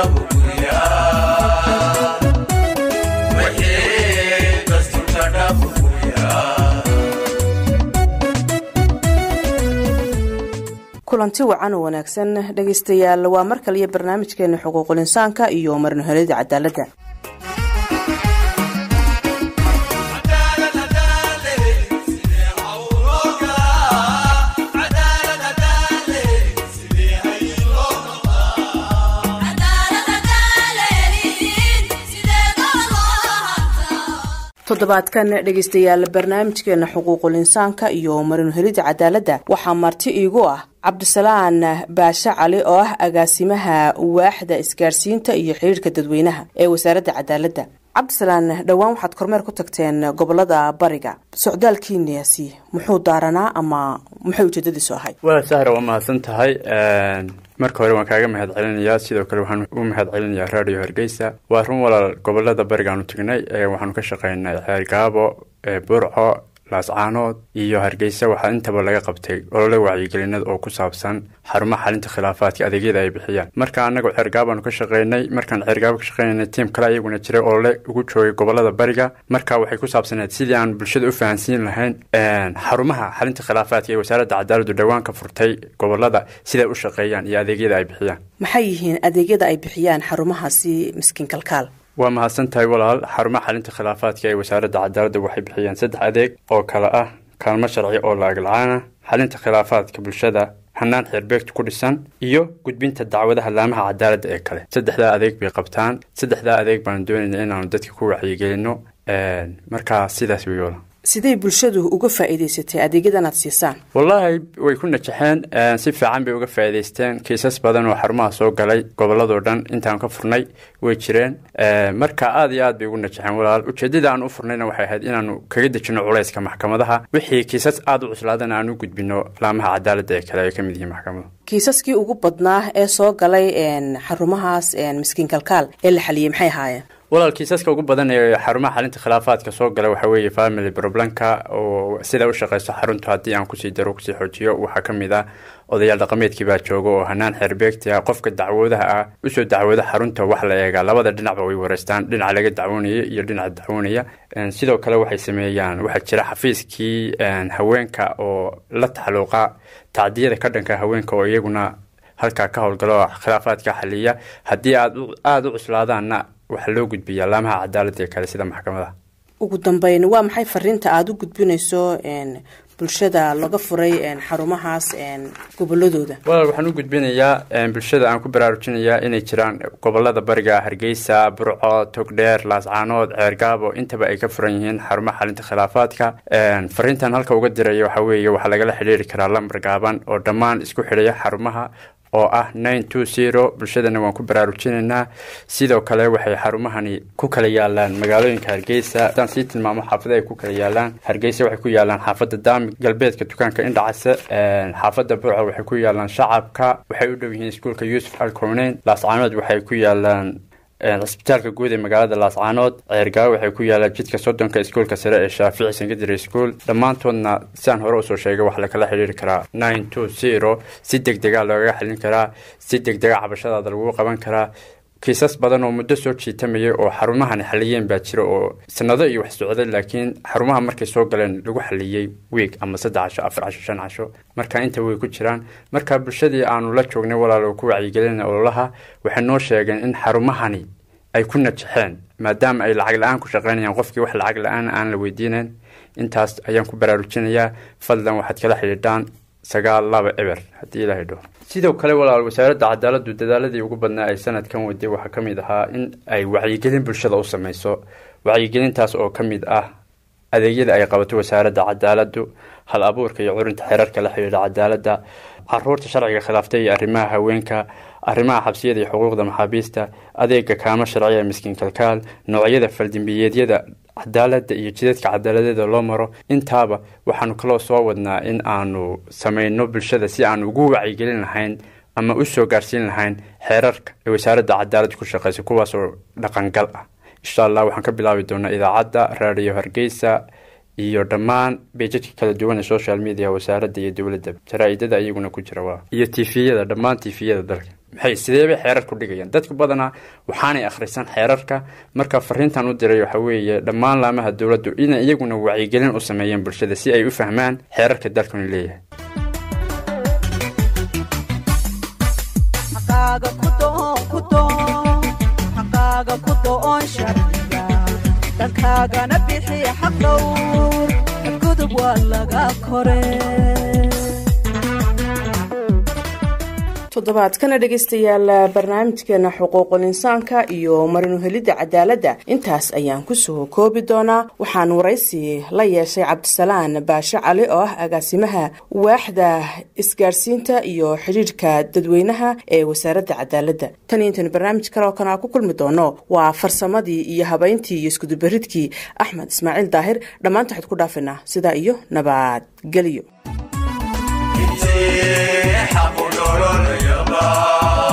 kulanti wacan oo wanaagsan dhegaystayaal waa mar kaliyo barnaamijkeena xuquuqul insaanka iyo marnahelida cadaaladda toddobaadkan dhegaystayaal barnaamijkeena xuquuqul insaanka iyo marnuhelida cadaaladda waxaa marti iigu ah cabdisalaan baashe cali oo ah agaasimaha waaxda isgaarsiinta iyo xiriirka dadweynaha ee wasaaradda cadaaladda cabdisalaan dhowaan waxaad kormeer ku tagteen gobolada bariga socdaalkiinaasi muxuu daaranaa ama maxay ujeedadiisu ahayd waa sahra waa mahadsan tahay marka hore waan kaaga mahad celinayaa sidoo kale waxaan u mahad celinayaa radio hargeysa waa run walaal gobolada barigaanu tagnay waxaanu ka shaqeynay xeergaabo burco laascaanood iyo hargeysa waxaa intaba laga qabtay olole wacyigelinada oo ku saabsan xarumaha xalinta khilaafaadka adeegyada ay bixiyaan marka anagu ceergaabaanu ka shaqeynay markaan ceergaabo ka shaqeynay tiim kale ayaguna jiray olole ugu joogay gobolada bariga marka waxay ku saabsaneed sidii aan bulshada u fahansiin lahayn xarumaha xalinta khilaafaadka ee wasaaradda cadaaladdu dhowaan ka furtay gobolada siday u shaqeeyaan iyo adeegyada ay bixiyaan maxay yihiin adeegyada ay bixiyaan xarumahaasi miskiin kalkaal waa mahadsan tahay walaal xarumaha xalinta khilaafaadka ee wasaaradda cadaaladda waxay bixiyaan saddex adeeg oo kale ah kaalmo sharci oo la-ag la-aan ah xalinta khilaafaadka bulshada hanaan xeerbeegta ku dhisan iyo gudbinta dacwadaha laamaha cadaaladda ee kale saddexdaa adeeg bay qabtaan saddexdaa adeeg baanu doonayna inaanu dadka ku wacyigelino markaa sidaas wey walaal sidey bulshadu uga faa'iidaysatay adeegyadan aad siisaan wallaahi way ku najaxeen si fiican bay uga faa'iidaysteen kiisas badan oo xarumaha soo galay gobolladoo dhan intaan ka furnay way jireen marka aad iyo aad bay ugu najaxeen walaal ujeeddada aan u furnayna waxay ahayd inaanu kaga dejino culayska maxkamadaha wixii kiisas aad u cuslaadana aan u gudbino laamaha cadaaladda ee kale ay ka mid yihiin maxkamadu kiisaskii ugu badnaa ee soo galay xarumahaas miskiin kalkaal ee la xaliyey maxay ahaayeen walaal kiisaska ugu badan ee xarumaha xalinta khilaafaadka soo gala waxaa weeye family problemka oo sida u shaqeyso xaruntu haddii aan kusii daro kusii xoojiyo waxaa ka mid ah odayaal dhaqameedkii baa jooga oo hanaan xeerbeegti ah qofka dacwoodaha ah usoo dacwooda xarunta wax la eegaa labada dhinacba way wareystaan dhinaca laga dacwoonaya iyo dhinaca dacwoonaya sidoo kale waxay sameeyaan waxaa jira xafiiskii haweenka oo la taxaluuqa tacdiyada ka dhanka haweenka oo iyaguna halkaa ka howlgalo khilaafaadka xaliya haddii aad aada u cuslaadaanna waxaa loo gudbiyaa laamaha cadaaladda ee kale sida maxkamadaha ugu dambeyn waa maxay fariinta aada u gudbinayso bulshada laga furay xarumahaas goboladooda walaal waxaan u gudbinayaa bulshada aan ku baraarujinayaa inay jiraan gobolada bariga hargeysa burco togdheer laascaanood ceergaabo intaba ay ka furan yihiin xarumaha xalinta khilaafaadka fariintan halka uga diraya waxaa weeye waxaa lagala xidhiiri karaa lambar gaaban oo dhammaan isku xidhaya xarumaha oo ah nine two zero bulshadana waan ku baraarujinaynaa sidoo kale waxay xarumahani ku kala yaalaan magaalooyinka hargeysa haddaan sii tilmaamo xaafada ay ku kala yaalaan hargeysa waxay ku yaalaan xaafadda daami galbeedka dukaanka indhacase xaafadda burco waxay ku yaalaan shacabka waxay u dhow yihiin iskuulka yuusuf alkowneyn laascaanood waxay ku yaalaan cisbitaalka guud ee magaalada laascaanood ceergaawo waxay ku yaalaan jidka soddonka iskuolka sare ee shaafici secondary school dhammaantoodna sidaan hore usoo sheegay waxaa lakala xidhiiri karaa nine two zero si deg dega loogaga xilin karaa si deg dega cabashadaada lagu qaban karaa kiisas badan oo muddo soo jiitamayay oo xarumahani xaliyeen baa jira oo sanado iyo wax socday laakiin xarumaha markay soo galeen lagu xaliyey wiig ama saddex casho afar casho shan casho marka inta way ku jiraan marka bulshadii aanu la joognay walaal oo ku wacyigelina ololaha waxay noo sheegeen in xarumahani ay ku najaxeen maadaama ay lacag la-aan ku shaqeynayaan qofkii wax lacag la-aan aan la weydiinayn intaas ayaan ku baraarujinayaa fadlan waxaad kala xidhiidhaan sagaal laba eber haddii ilaahay dho sidoo kale walaal wasaaradda cadaaladdu dadaaladii ugu badnaa ay sanadkan waday waxaa ka mid ahaa in ay wacyigelin bulshada u sameyso wacyigelintaas oo ka mid ah adeegyada ay qabato wasaaradda cadaaladdu hal abuurka iyo curinta xeerarka la xidhiidha cadaaladda caruurta sharciga khilaaftay iyo arrimaha haweenka arrimaha xabsiyada iyo xuquuqda maxaabiista adeega kaamo sharciya miskiin kalkaal noocyada faldimbiyeedyada cadaaladda iyo jidadka cadaaladeeda loo maro intaaba waxaanu kaloo soo wadnaa in aanu sameyno bulshada si aan ugu wacyigelin lahayn ama u soo gaarsiin lahayn xeerarka ee wasaaradda cadaaladda ku shaqeysa kuwaasoo dhaqangal ah insha allah waxaan ka bilaabi doonaa idaacadda raadiyo hargeysa iyo dhammaan beejadka kala duwan ee social media wasaaradda iyo dowladda jaraa-idada iyaguna ku jira waa iyo tifiyada dhammaan tifiyada dalka maxay sideebay xeerar ku dhigayaan dadku badanaa waxaanay akhrisan xeerarka marka fariintan u diray waxa weeye dhammaan laamaha dowladdu inay iyaguna wacyigelin u sameeyeen bulshada si ay u fahmaan xeerarka dalkanu leeyahay dalkaagana bixi xaq dhowr gudub waa laga kore toddobaadkana dhegaystayaal barnaamijkeena xuquuqul insaanka iyo marinuhelidda cadaaladda intaas ayaan kusoo koobi doonaa waxaan waraysi la yeeshay cabdisalaan baashe cali oo ah agaasimaha waaxda isgaarsiinta iyo xidhiirhka dadweynaha ee wasaaradda cadaaladda tan iyo intaynu barnaamij kale oo kana ku kulmi doono waa farsamadii iyo habayntii iyo iskudubaridkii axmed ismaaciil daahir dhammaanta waxaad ku dhaafaynaa sidaa iyo nabadgelyo حق دولار يبا